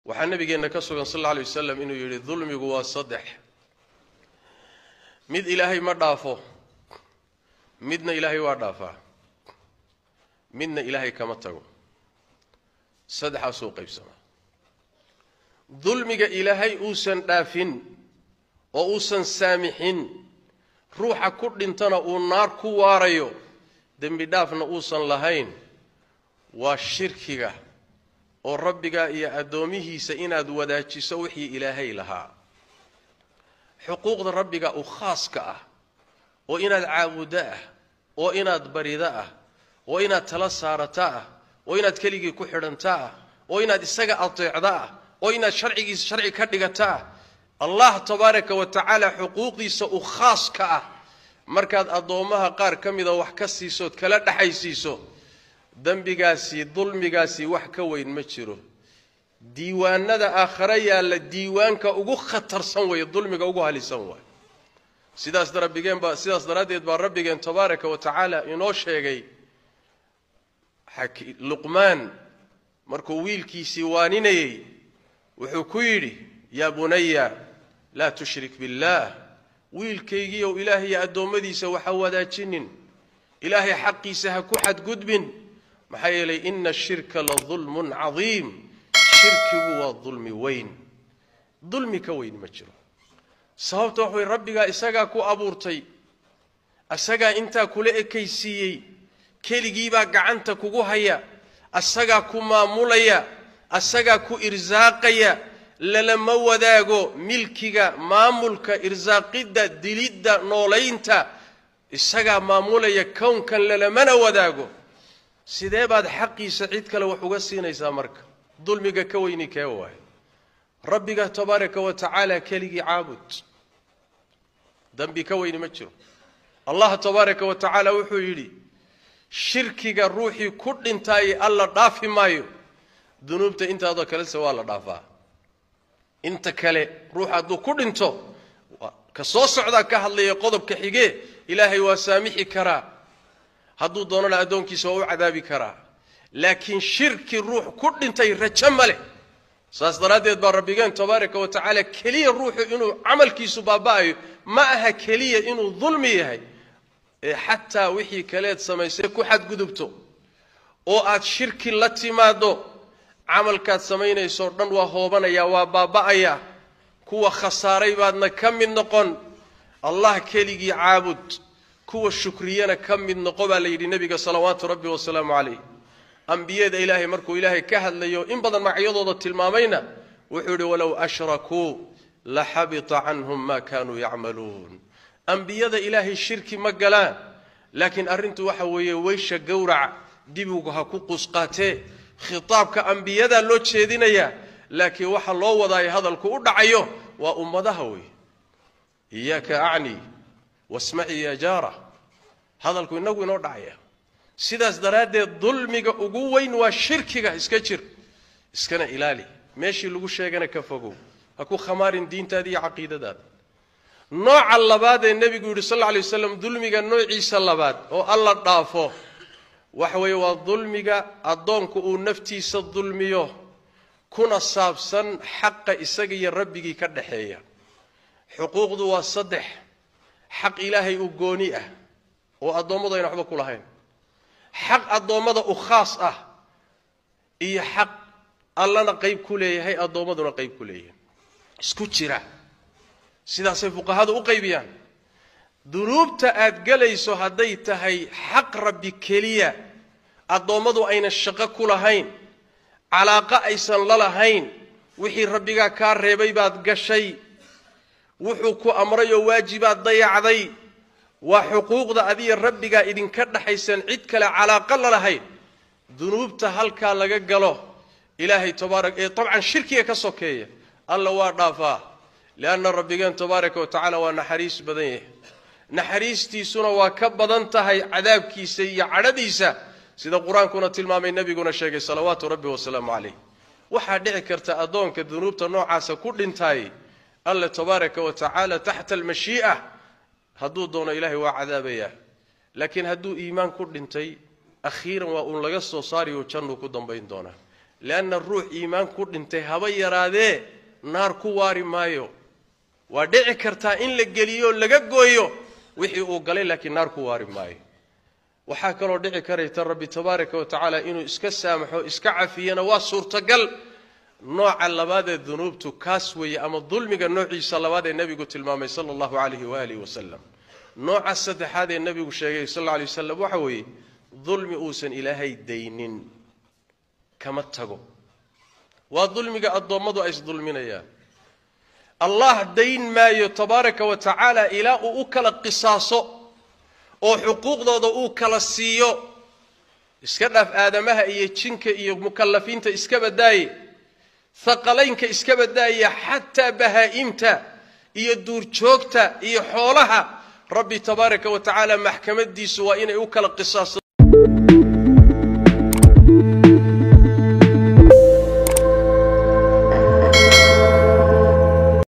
waxaa nabigeenna ka sugan sal alla alay wasalam inuu yidhi dulmigu waa saddex mid ilaahay ma dhaafo midna ilaahay waa dhaafaa midna ilaahay kama tago saddexaasuu qaybsamaa dulmiga ilaahay uusan dhaafin oo uusan saamixin ruuxa ku dhintana uu naar ku waarayo dembi dhaafna uusan lahayn waa shirkiga oo rabbigaa iyo addoomihiisa inaad wadaajiso wixii ilaahay lahaa xuquuqda rabbiga u khaaska ah oo inaad caabuddo ah oo inaad barido ah oo inaad tala saarata ah oo inaad keligii ku xidhanta ah oo inaad isaga ateecda ah oo inaad sharcigiisa sharci ka dhigata ah allah tabaaraka wa tacaala xuquuqdiisa u khaaska ah markaad addoommaha qaar ka mida wax ka siisood kala dhexaysiiso dembigaasi dulmigaasi wax ka weyn ma jiro diiwaanada aakhare yaalla diiwaanka ugu khatarsan weeye dulmiga ugu halisan waay sidaas rabbigeen baa sidaas daraaddeed baa rabbigeen tabaaraka wa tacaala inoo sheegay luqmaan markuu wiilkiisii waaninayey wuxuu ku yidhi yaa bunaya laa tushrik billaah wiilkaygiiow ilaahay addoommadiisa waxa wadaajinin ilaahay xaqiisa ha ku xadgudbin maxaa yeelay ina ashirka la dulmun cadiim shirkigu waa dulmi weyn dulmi ka weyn ma jiro sababta wax way rabbigaa isagaa ku abuurtay isagaa intaa kula ekaysiiyey keligiibaa gacanta kugu haya asagaa ku maamulaya asagaa ku irsaaqaya lalama wadaago milkiga maamulka irsaaqidda dilidda noolaynta isagaa maamulaya kownkan lalamana wadaago sidee baad xaqiisa cid kale wax uga siinaysaa marka dulmiga ka weyni kee waay rabbiga tabaaraka wa tacaala keligii caabud dembi ka weyni ma jiro allah tabaaraka wa tacaala wuxuu yidhi shirkiga ruuxii ku dhintaaye alla dhaafi maayo dunuubta intaadoo kalese waa la dhaafaa inta kale ruux hadduu ku dhinto ka soo socdaa ka hadlaya qodobka xigee ilaahay waa saamixi karaa hadduu doonana addoonkiisa waa u cadaabi karaa laakiin shirki ruux ku dhintay rajo ma leh saas daraaddeed baa rabbigeen tabaaraka wa tacaala keliya ruuxu inuu camalkiisu baaba'ayo ma aha keliya inuu dulmi yahay ee xataa wixii kaleed samaysay ku xadgudubto oo aad shirki la timaaddo camalkaad samaynaysoo dhan waa hoobanayaa waa baaba'ayaa kuwa khasaaray baadna ka mid noqon allah keligii caabud kuwa shukriyana ka mid noqo baa la yidhi nebiga salawaatu rabbi wasalaamu calayh ambiyada ilaahay markuu ilaahay ka hadlayo in badan magacyadooda tilmaamayna wuxuu yidhi walow ashrakuu la xabita canhum ma kaanuu yacmaluun ambiyada ilaahay shirki ma galaan laakiin arrintu waxa weeye weysha gowraca dibigu ha ku qusqaatee khitaabka ambiyadaa loo jeedinayaa laakiin waxa loo wadaayo hadalku u dhacayo waa ummadaha wey iyaaka acni wasmaci ya jaara hadalku inagu inoo dhacaya sidaas daraaddeed dulmiga ugu weyn waa shirkiga iska jir iskana ilaali meeshii lagu sheegana ka fogow ha ku khamaarin diintaada iyo caqiidadaada nooca labaad ee nebigu yidhi sal alla alay waslam dulmiga noociisa labaad oo alla dhaafo waxa weeye waa dulmiga addoonku uu naftiisa dulmiyo kuna saabsan xaqa isaga iyo rabbigii ka dhaxeeya xuquuqdu waa saddex xaq ilaahay u gooni ah oo addoommadu ayna waxba ku lahayn xaq addoommada u khaas ah iyo xaq allana qayb ku leeyahay addoommaduna qayb ku leeyahay isku jira sidaasay fuqahadu u qaybiyaan dunuubta aad gelayso hadday tahay xaq rabbi keliya addoommadu ayna shaqo ku lahayn calaaqo aysan la lahayn wixii rabbigaa kaa reebay baad gashay wuxuu ku amray oo waajibaad dayacday waa xuquuqda adiya rabbigaa idinka dhaxaysan cid kale calaaqo la lahayn dunuubta halkaa laga galo ilaahay tabaara ee dabcan shirkiga ka sokeeya alla waa dhaafaa lianna rabbigeen tabaaraka wa tacaala waa naxariis badan yahay naxariistiisuna waa ka badan tahay cadaabkiisa iyo cadhadiisa sida qur-aankuna tilmaamay nebiguna sheegay salawaatu rabbi wasalaamu calayh waxaa dhici karta addoonka dunuubta noocaasa ku dhintaay alle tabaaraka wa tacaala taxta almashii'a hadduu doono ilaahay waa cadaabayaa laakiin hadduu iimaan ku dhintay akhiiran waa uun laga soo saariyo jannuu ku dambayn doonaa leanna ruux iimaan ku dhintay haba yaraadee naar ku waari maayo waa dhici kartaa in la geliyo laga gooyo wixii uu galay laakiin naar ku waari maayo waxaa kaloo dhici karayta rabbi tabaaraka wa tacaala inuu iska saamaxo iska cafiyana waa suurtagal nooca labaadee dunuubtu kaas weeye ama dulmiga noociisa labaad ee nebigu tilmaamay sala allahu calayhi waalihi wasalam nooca saddexaad ee nebigu sheegay sal alla alay wasalam waxa weeye dulmi uusan ilaahay daynin kama tago waa dulmiga addoommadu ay isdulminayaan allah dayn maayo tabaaraka wa tacaala ilaa uu u kala qisaaso oo xuquuqdooda uu kala siiyo iska dhaaf aadamaha iyo jinka iyo mukallafiinta iska badaaye haqalaynka iska badaaya xataa bahaa'imta iyo duurjoogta iyo xoolaha rabbi tabaaraka wa tacaala maxkamadiisu waa inay u kala qisaaso